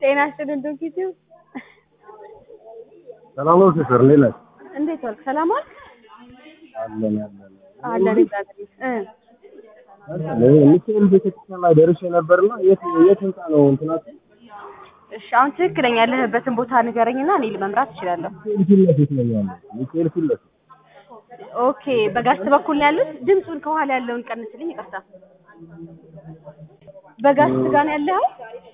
ጤና ይስጥልን ዶክተር ሰላም ነው ሲስተር፣ እንዴት ነህ? እንዴት ዋልክ? ሰላም ዋልክ? አለን አለን አለን እግዚአብሔር እ እኔ ሚካኤል ቤተክርስቲያን ላይ ደርሼ ነበርና የት የት ህንጻ ነው እንትናችሁ? እሺ አሁን ትክክለኛ ያለህበትን ቦታ ንገረኝና እኔ ለመምራት እችላለሁ። ሚካኤል ፊት ለፊት ነው ያለው። ሚካኤል ፊት ለፊት ኦኬ በጋስት በኩል ነው ያሉት። ድምፁን ከኋላ ያለውን ቀንስልኝ፣ ይቅርታ። በጋስት ጋር ነው ያለኸው?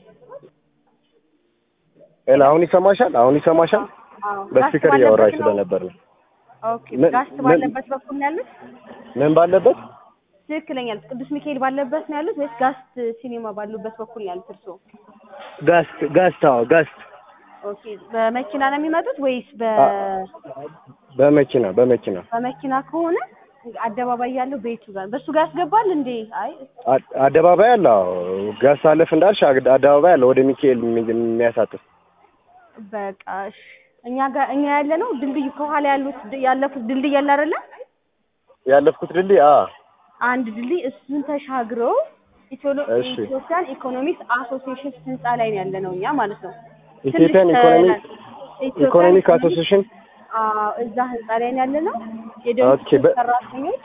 ኤላ፣ አሁን ይሰማሻል? አሁን ይሰማሻል? አዎ። በስፒከር ጋስት እያወራች ባለበት ነው? ስለነበር ነው። ኦኬ ምን- ጋስት ምን- ባለበት በኩል ነው ያሉት? ምን ባለበት? ትክክለኛ ያሉት ቅዱስ ሚካኤል ባለበት ነው ያሉት ወይስ ጋስት ሲኒማ ባሉበት በኩል ነው ያሉት እርስዎ? ጋስት ጋስት፣ አዎ ጋስት። ኦኬ በመኪና ነው የሚመጡት ወይስ በ በመኪና በመኪና በመኪና ከሆነ አደባባይ ያለው ቤቱ ጋር በሱ ጋር ያስገባል እንዴ? አይ አ- አደባባይ አለ። አዎ ጋስት አለፍ እንዳልሽ አግ- አደባባይ አለ ወደ ሚካኤል የሚ- የሚያሳጥፍ በቃ እሺ። እኛ ጋር እኛ ያለ ነው ድልድዩ ከኋላ ያሉት ያለፉት ድልድይ ያለ አይደለ? ያለፍኩት ድልድይ አ አንድ ድልድይ እሱን ተሻግረው ኢትዮ- እሺ። ኢትዮጵያን ኢኮኖሚክስ አሶሲዬሽን ህንጻ ላይ ነው ያለ ነው እኛ ማለት ነው። ኢትዮጵያን ትንሽ ኢኮኖሚ ኢትዮጵያን ኢኮኖሚክ ኢኮኖሚክስ አሶሲዬሽን አዎ እዛ ህንጻ ላይ ነው ያለ ነው። የደቡብ ኦኬ፣ በ- ሰራተኞች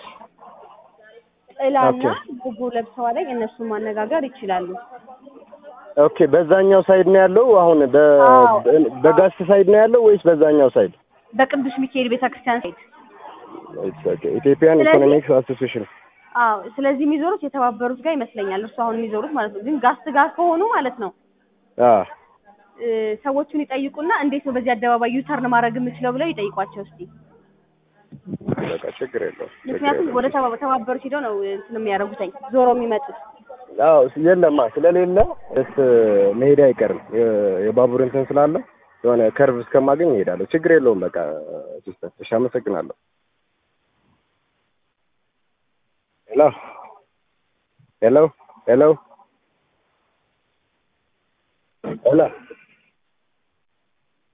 ጥላና ኦኬ። ሎጎ ለብሰዋል። እነሱን ማነጋገር ይችላሉ። ኦኬ በዛኛው ሳይድ ነው ያለው። አሁን በ አዎ። በ- በጋስት ሳይድ ነው ያለው ወይስ በዛኛው ሳይድ? በቅዱስ ሚካኤል ቤተክርስቲያን ሳይድ It's okay. ኢትዮጵያን ስለዚህ- ኢኮኖሚክስ አሶሲዬሽን አዎ ስለዚህ የሚዞሩት የተባበሩት ጋር ይመስለኛል። እርሱ አሁን የሚዞሩት ማለት ነው። ግን ጋስት ጋር ከሆኑ ማለት ነው አ እ፣ ሰዎቹን ይጠይቁና እንዴት ነው በዚህ አደባባይ ዩተርን ማድረግ የምችለው ብለው ይጠይቋቸው እስቲ። በቃ ችግር የለውም። ችግር ምክንያቱም የለውም። ወደ ተባ- ተባበሩት ሄደው ነው እንትን የሚያደርጉትኝ ዞሮ የሚመጡት። አዎ የለማ ስለሌለ እስ መሄድ አይቀርም። የ- የባቡር እንትን ስላለ የሆነ ከርቭ እስከማገኝ እሄዳለሁ። ችግር የለውም። በቃ ሲስተር፣ እሺ፣ አመሰግናለሁ። ሄሎ ሄሎ ሄሎ ሄሎ